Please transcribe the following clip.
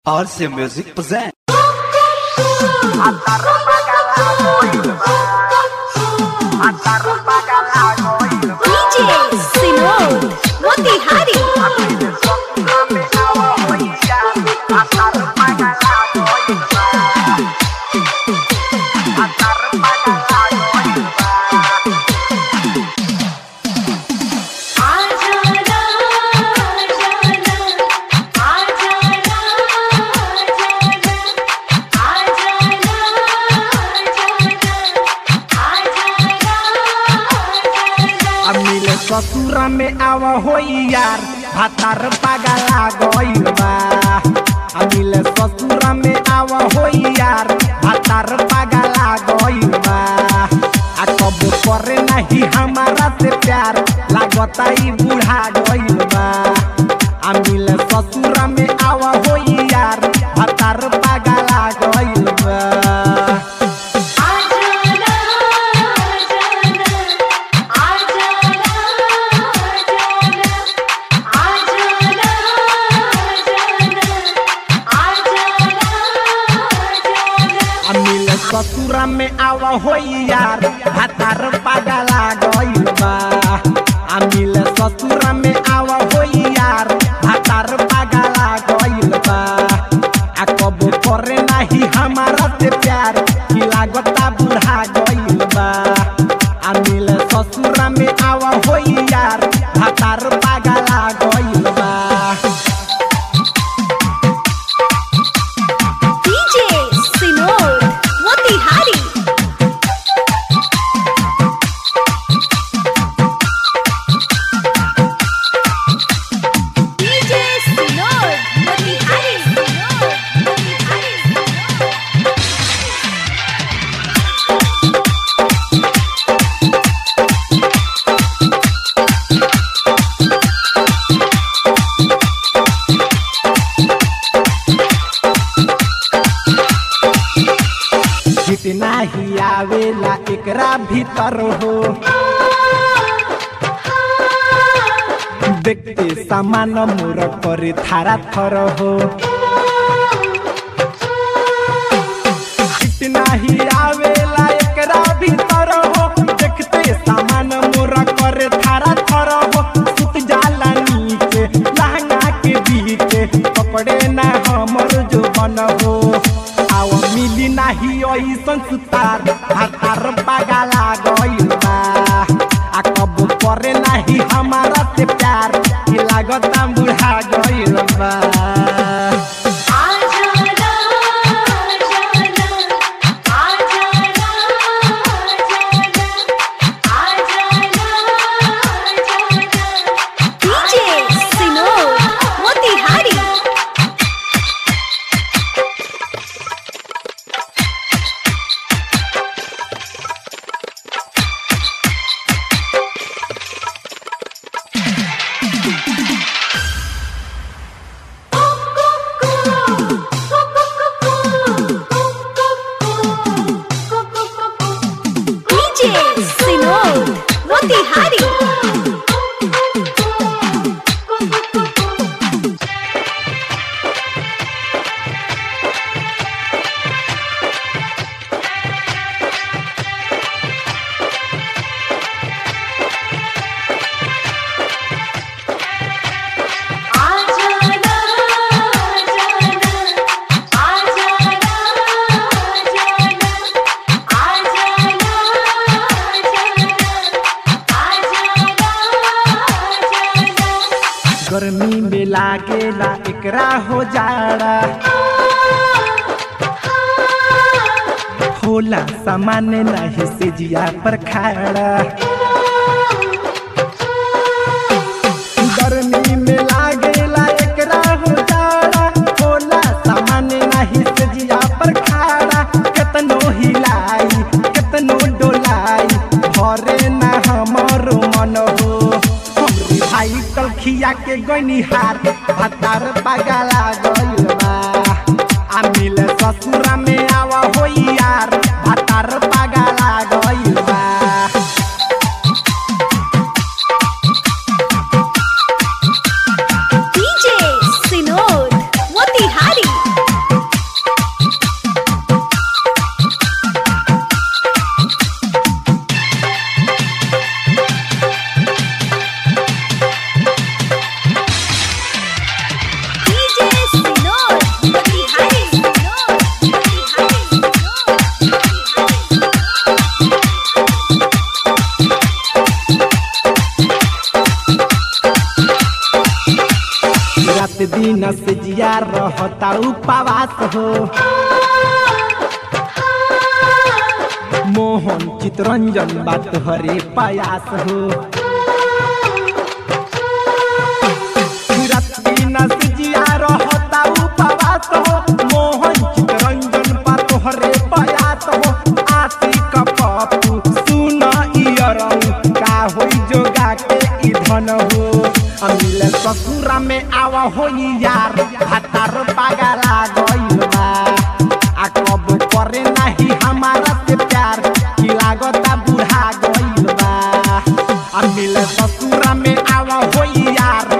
RC Music present. DJ Sinod Motihari अमिले ससुरा में आव होई यार भातार पागला गइल बा अमिले ससुरा में आव होई यार भातार पागला गइल बा आ कब करे नहीं हमारा से प्यार लागता ई बूढ़ा गइल बा अमिले ससुरा में आव होई यार भातार पागला गइल बा अमिल ससुरा में आव होई यार भातार पागला गइल बा अमिल ससुरा में आव होई यार भातार पागला गइल बा आ कब करे नाही हमारा से प्यार की लागता बुढ़ा गइल बा अमिल ससुरा में आव होई यार भातार पागला गइल बा DJ Sinod Motihari DJ Sinod Motihari Sinod Motihari जितना ही आवेला एकरा भीतर हो देखते सामान मोर करे थारा थर हो जितना ही आवेला एकरा भीतर हो देखते सामान मोर करे थारा थर हो सुत जाला नीचे लहंगा के बीचे पकड़े ना हमर जो बन हो आव मिली नाही ऐसन सुतार हातार पागला गइल बा आ कब करे नाही हमारा से प्यार की लागता बुढ़ा गइल बा DJ Sinod Motihari DJ Sinod Motihari गर्मी में लागेला एकरा हो जाड़ा होला सामान्य नहीं से जिया पर खाड़ा गर्मी में लागेला एकरा हो जाड़ा होला सामान्य नहीं से जिया पर खाड़ा केतनो हिलाई केतनो डोलाई भरे ना हमरो मन हो हमरे भाई कलखिया के गइनी हार भातार पागला गइल बा आ मिले ससुरा में आवा होई यार भातार पागला गइल बा DJ Sinod Motihari रहता उपवास हो मोहन चितरंजन बात हरे प्रयास हो रत्ती नसजिया रहता उपवास हो मोहन चितरंजन बात हरे प्रयास हो आशिक पप्पू सुन इयरऊ का होई जोगा के ई धन हो अमिल ससुरा में आवा होई यार हतार पागला गइल बा आ कब करे नाही हमारा से प्यार की लागता बुढ़ा गइल बा अमिल ससुरा में आवा होई यार